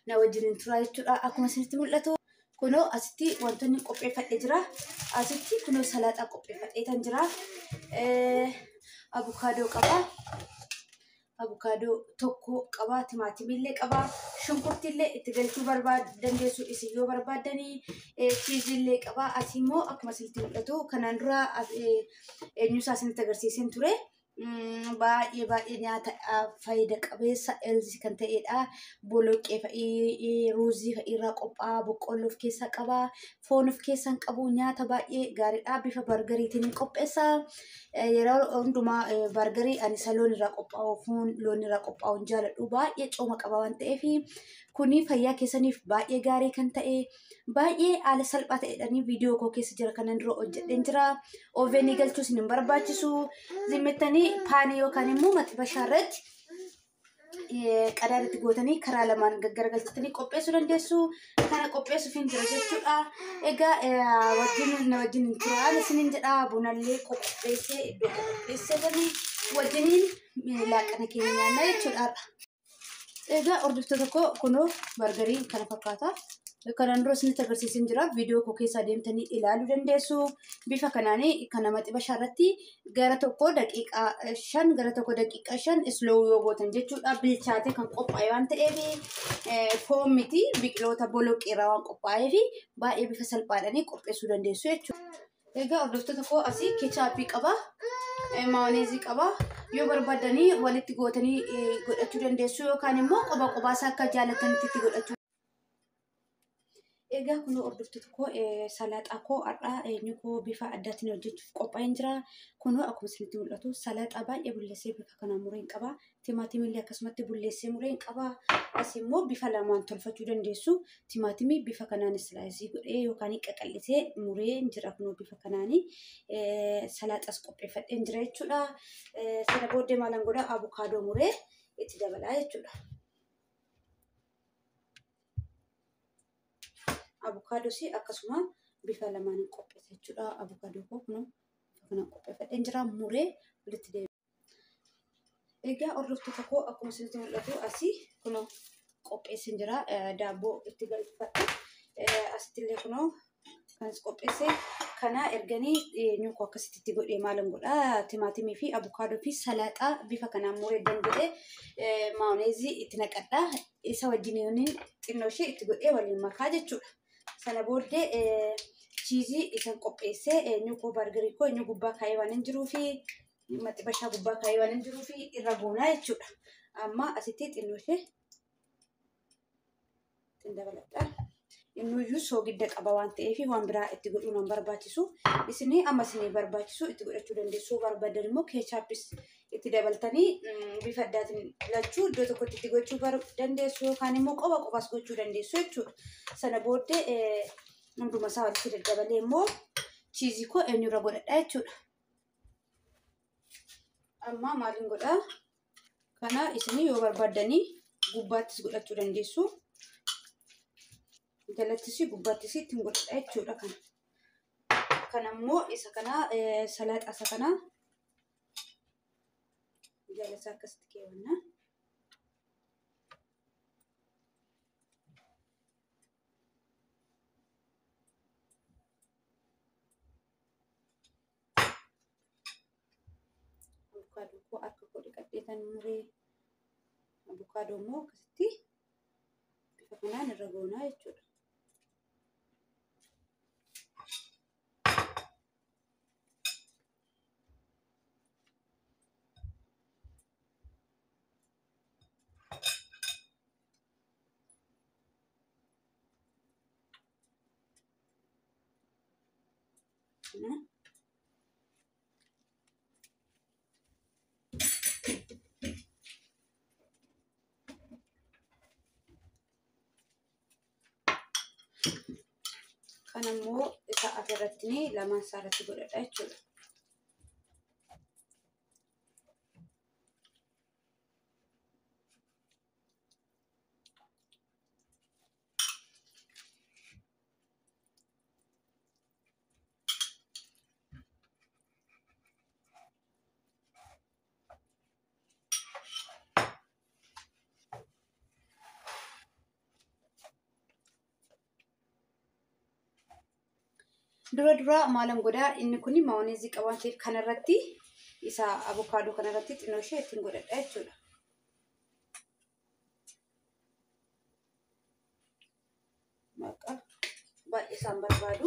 na wajjin turaa jechuudha. Akkuma isinitti mul'atu kunoo asitti wantoonni qopheeffadhee jira. Asitti kunoo salaaxaa qopheeffadhee kan jira. Abukaadoo qaba. Abukaadoo tokko qaba. Timaatimillee qaba. Shunkurtillee itti galchuu barbaad dandeessu isin yoo barbaaddanii chiizillee qaba. Asii immoo akkuma isinitti mul'atu kanaan dura eenyuusaa isinitti agarsiiseen ture. baay'ee baay'ee nyaata faayida qabeessa elzi kan ta'edha. Boloqqee fa'ii, ruuzii fa'ii irraa qophaa'a, boqqolloo of keessaa qaba, foon of keessaa qabu nyaata baay'ee gaariidha. Bifa bargariitiin qopheessa. Yeroo hundumaa bargarii ani isa loon irraa qophaa'u, foon loon irraa qophaa'u hin jaalladhu. Baay'ee cooma qaba waan ta'eef kuni fayyaa keessaniif baay'ee gaarii kan ta'e baay'ee haala salphaa ta'edhaan viidiyoo koo keessa jira kanan dura hojjedheen jira. Ooveenii galchuus hin barbaachisu. Zimmettanii paanii yookaan immoo maxibashaa irratti qadaadatti gootanii karaa lamaan gaggaragalchitanii qopheessuu dandeessu. Kana qopheessuuf hin jira jechuudha. Egaa wajjin na wajjin hin turaan isiniin jedha bunallee qopheessee iddoo qopheessee wajjiniin laaqana keenya nyaanna jechuudha. Egaa hordoftoota koo kunoo bargarii kana fakkaata. Kanaan dura isinitti agarsiisin jira. Viidiyoo koo keessa deemtanii ilaaluu dandeessu. Bifa kanaan kana maxibashaa irratti gara tokko daqiiqaa shan gara tokko daqiiqaa shan isloo yoo gootan jechuudha. Bilchaatee kan qophaa'e waan ta'eef foon miti biqiloota boloqqee irraa waan qophaa'eef baay'ee bifa salphaadhaan qopheessuu dandeessu jechuudha. Egaa hordoftoota koo asii keechaappii qaba. Maayoneezii qaba. Yoo barbaadanii walitti gootanii godhachuu dandeessu yookaan immoo qoba qobaasaa akka jaalatanitti itti godhachuu Egaa kun hordoftoota koo salaaxaa koo har'aa eenyu koo bifa addaatiin hojjechuuf qophaa'een jira. Kunoo akkuma isinitti mul'atu salaaxaa baay'ee bulleessee bifa kanaan mureen qaba. Timaatimillee akkasumatti bulleessee mureen qaba. As immoo bifa lamaan tolfachuu dandeessu. Timaatimii bifa kanaan islaayisii godhee yookaan qaqallisee mureen jira kunoo bifa kanaan salaaxaas qopheeffadheen jira jechuudha. Sana booddee maalan godhaa abukaadoo muree itti dabalaa jechuudha. abukaadoosi akkasuma bifa lamaan qopheessa jechuudha. Abukaadoo koo kun kana qopheeffadheen jira muree walitti deema. Egaa hordoftoota koo akkuma isinitti mul'atu asii kun qopheessin jira. Daabboo itti galfadhe. Asittillee kunoo kanas qopheesse. Kana erganii eenyuun koo akkasitti itti godhee maalan godhaa timaatimii fi abukaadoo fi salaaxaa bifa kanaan muree danda'ee maayoneezii itti naqadhaa. Isa wajjin xinnoo ishee itti godhee waliin makaa jechuudha. sana booddee chiizii isan qopheessee eenyu koo bargarii koo eenyu gubbaa kaayee waan hin jiruu fi maxibashaa gubbaa kaayee waan hin jiruu fi irra goonaa jechuudha. Amma asitti xinnoo ishee ittiin dabaladha. Innuyyuu soogidda qaba waan ta'eef waan biraa itti godhuu nan barbaachisu. Isin amma isin barbaachisu itti godhachuu dandeessu. Barbaadan immoo keechaappis itti dabaltanii bifa addaatiin lachuu iddoo tokkotti itti gochuu dandeessu yookaan immoo qoba qofaas gochuu dandeessu jechuudha. Sana booddee hunduma isaa walitti daddabalee immoo chiizii koo eenyurra godhadha jechuudha. Amma maaliin godhaa? Kana isin yoo barbaaddanii gubbaattis godhachuu dandeessu. Jalattis gubbaattis ittiin godhadha jechuudha kana. Kana immoo isa kana salaaxaa isa kanaa jaalasa akkasitti keewwanna. Abukaadoo koo harka koo dhiqadheetan muree abukaadoo immoo akkasitti bifa kanaan irra goonaa jechuudha. Kana. Kana immoo isa asirratti lamaan isaa irratti godhadha jechuudha. Dura dura maalan godhaa inni kun maayoneezii qaba waan ta'eef kanarratti isa abukaadoo kanarratti xinnoo ishee ittiin godhadha jechuudha. Maqaa baay'ee isaan barbaadu.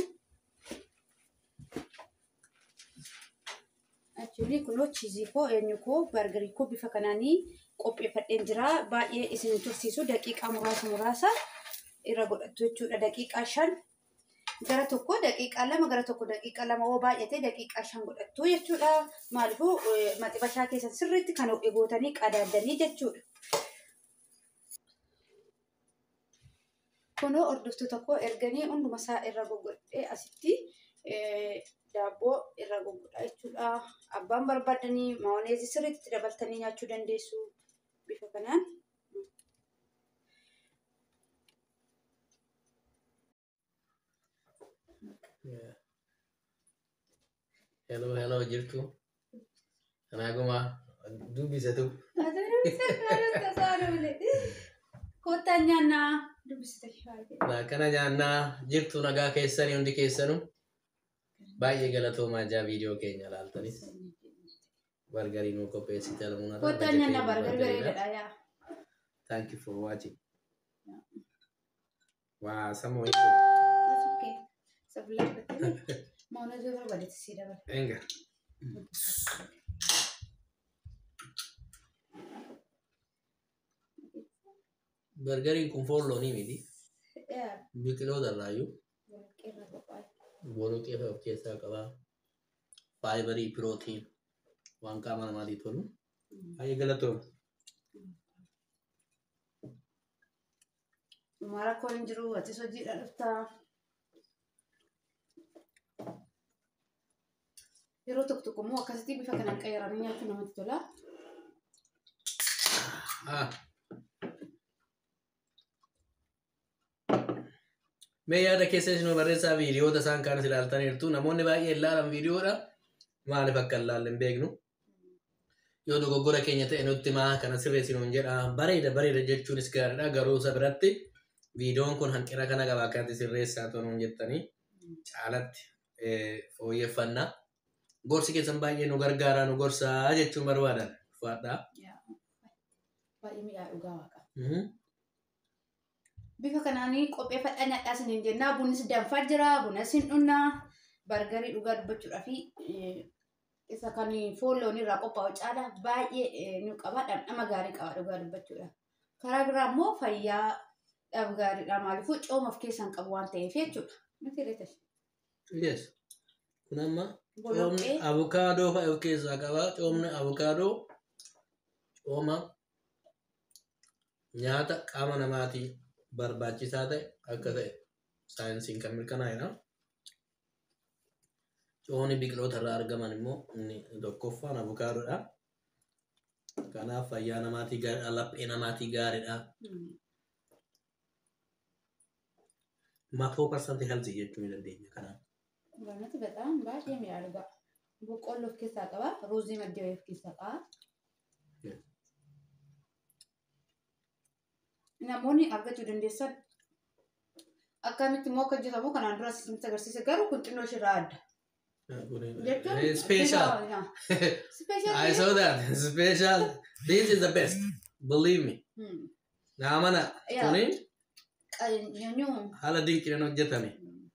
Actually kunoo chiizii koo eenyu koo bargarii koo bifa kanaanii qopheeffadheen jira. Baay'ee isin tursiisu daqiiqaa muraasa muraasa irra godhattu jechuudha. Daqiiqaa shan gara tokko daqiiqaa lama gara tokko daqiiqaa lama yoo baay'ate daqiiqaa shan godhattu jechuudha. Maaliifuu maxibashaa keessatti sirriitti kan gootanii qadaaddanii jechuudha. Kunoo hordoftoota koo erganii hunduma isaa irra goggodhee asitti daabboo irra goggodha jechuudha. Abbaan barbaadanii maayoneezii sirriitti dabaltanii nyaachuu dandeessu bifa kanaan. Yeah. Hello, hello jirtu. Kanaaguma dubbisatu. Kottaan nyaannaa dubbisita Kana nyaannaa jirtu nagaa keessanii hundi keessanu baay'ee galatoomaa jaa viidiyoo keenya ilaaltanis. Bargarii nuu qopheessite almuuna. Kottaan nyaannaa bargar bareedaadha yaa. Thank you for watching. Waa samoo That's okay. Sabila battee maayoneezii barbaadetti sii dabala. Enga. Bargariin kun foon loonii miti. Yaa Biqiloota irraayyuu. warqeerra qophaa'e. Boloqee of keessaa qaba. Faayibarii, pirootiin waan qaama namaatiif tolu. Baay'ee galatooma. Mara koon hin jiru atis hojiidha dhuftaa. Yeroo tokko tokko immoo akkasitti bifa kanaan qayyaranii nyaachuun namatti tola. Ah. Mee yaada keessa isin barreessaa viidiyoota isaan kaanis ilaaltaniirtu. Namoonni baay'ee ilaalan viidiyoodha. Maaliif akka ilaalle hin beeknu. Yoo dogoggora keenya ta'e nutti maa kana sirreessinuun jedha. Bareeda bareeda jechuunis gaariidha. Garuu isa biratti viidiyoon kun hanqina kana qaba akkatti sirreessaa turuun jettanii caalatti fooyyeffannaa. Gorsi keessan baay'ee nu gargaaraa nu gorsaa jechuun barbaadan. Uffadhaa. Baay'ee mi'aa dhugaa waaqa. Mhm. Bifa kanaanii qopheeffadhaa nyaadhaa isiniin jennaa. Bunnis danfaa jira. Bunas hin dhunnaa. Bargarii dhugaa dubbachuudhaa fi isa kan foon loonii irraa qophaa'u caala baay'ee nu qaba. Dhamdhama gaarii qaba dhugaa dubbachuudha. Karaa biraa immoo fayyaa dhab gaariidha. Maaliifuu cooma of keessaa hin qabu waan ta'eef jechuudha. Miti reetas. Yes. Kun amma coomni Boloqqee. abukaadoo fa'a of keessaa qaba. Coomni abukaadoo cooma nyaata qaama namaatii barbaachisaa ta'e akka ta'e saayinsiin kan mirkanaa'edha. Coomni biqiloota irraa argaman immoo inni tokkoffaan abukaadoodha. Kanaaf fayyaa namaatii gaariidha. Laphee namaatii gaariidha. Matoo parsantii healthii jechuu ni dandeenya kanaaf. Gaanatti በጣም baay'ee mi'aaga. Boqqolloo of keessaa qaba. Ruuzii maddee of keessaa qaba. Yeah. Namoonni argachuu dandeessan akkamitti immoo akka hojjetamu kanaan dura isinitti agarsiise garuu kun xinnoo ishirraa adda. Jechuun Special. Special. I saw that. Special. This is the best. Believe me. Naa mana Yeah. kuni Nyanyuu haala dinqiidhaan hojjetame.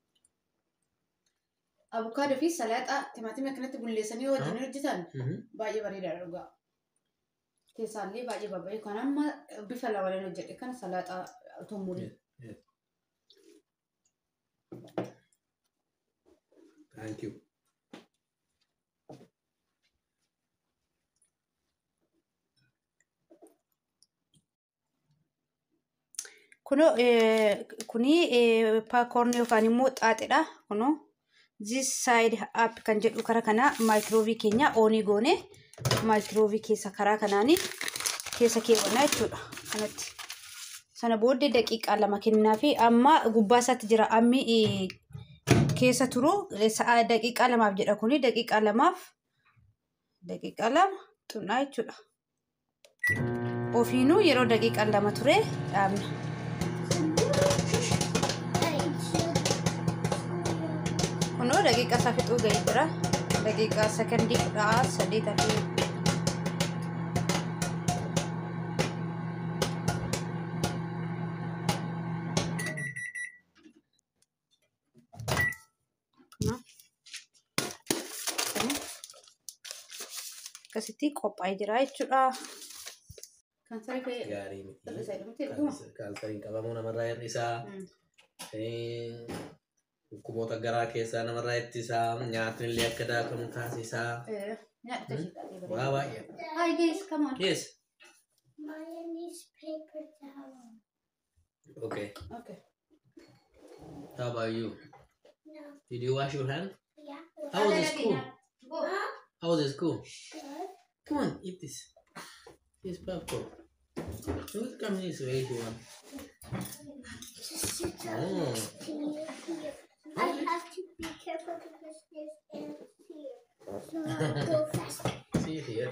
abukaadoo fi salaaxaa timaatimii akkanatti bulleessanii wajjin hojjetan Mhm. baay'ee bareedaadha dhugaa. Keessaallee baay'ee babay'ee kan amma bifa lamaleen hojjedhe kan salaaxaa tumurii. Thank you. Kuno kuni paakoorni yookaan immoo xaaxidha. Kuno this side up kan jedhu karaa kana maayikiroobii keenya oonii goone maayikiroobii keessa karaa kanaanii keessa keewwanna jechuudha. Kanatti. Sana booddee daqiiqaa lama kennaa fi amma gubbaa isaatti jira ammi eh, keessa turu eh, sa'a daqiiqaa lamaaf jedha kuni daqiiqaa lamaaf daqiiqaa lama xumnaa jechuudha. Ofiinuu yeroo daqiiqaa lama ture dhaabna. Kunoo daqiiqaa isaa fixuu ga'ee jira. Daqiiqaa sekondii kudha saddeet argee. Akkasitti qophaa'ee jira jechuudha. Kan saree ka'ee Gaarii miti. Hir'isa jedhamti dhuguma. Kaalsariin qabamuu namarraa hir'isaa. Dhukkuboota garaa keessaa namarraa ittisaa. Nyaatni illee akka daakamu taasisaa. nyaata ishee Waa baay'ee. Hi guys, come on. Yes. Maya needs paper towel. Okay. Okay. How about you? No. Did you wash your hand? Yeah. How was the school? Go. How was the school? Good. Come on, eat this. This popcorn. You will come this way if you want. Just sit down Oh. next to you here. I have to be careful because there's ants here. So I'll go faster. See here.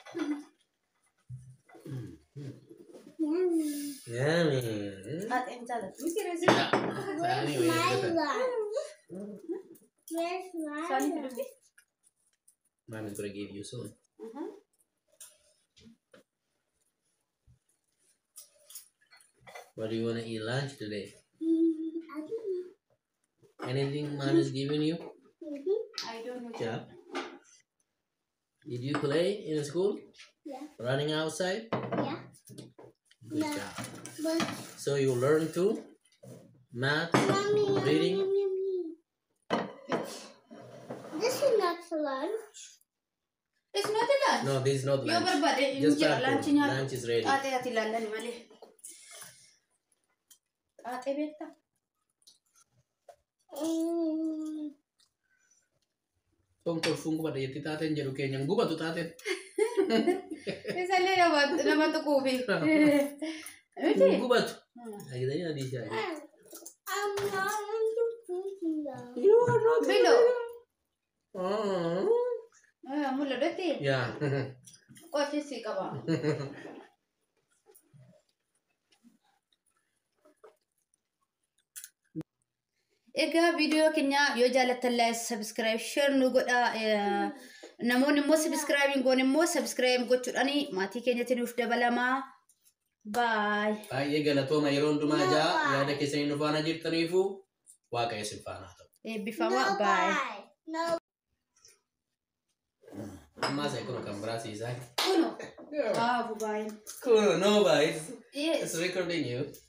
Yummy. Yummy. Mm. Haati hin jaallattu. Miti reezi. Yeah. Where's Anyway, my better. lunch? Where's my Saani lunch? fidufti. Mom is gonna give you soon. What do you wanna eat lunch today? Mm, I don't know. Anything mom is giving you? Mhm. I don't know. Yeah. Did you play in school? Yeah. Running outside? Yeah. Good Yeah. job. But So you learn too? Math, mommy, yummy, reading. yummy, yummy. This is not lunch. It's not a lunch. No, this is not Yoo lunch. barbaade hin Just jira start laanchi food. nyaatu. Lunch is ready. Xaaxee ati ilaallani malee. Xaaxee beektaa? Mm. Kun kolfuun gubadha jetti taateen jedhu keenyan gubatu taateen. Isallee nama nama tuquufi. Miti? Gubatu. Agitanii adii shaayii. I'm not into video. You are not Below. Oh. Mul'atetti Yeah. qochisi qaba. Egaa viidiyoo keenya yoo jaallattan laayik sabiskiraayib sheer nu godha. Namoonni immoo sabiskiraayibiin goon immoo sabiskiraayib gochuudhaan maatii keenyatti nuuf dabalamaa. Baay. Baay'ee galatooma yeroo hundumaa jaa yaada keessanii nu faana jirtaniifu waaqayyo isin faana haa ta'u. Eebbifamaa. No Baay. bye. No. Ammaa isa kun kan biraa siisaa. Kuno. Waaw baay. Kun no bye. Yes. It's recording you.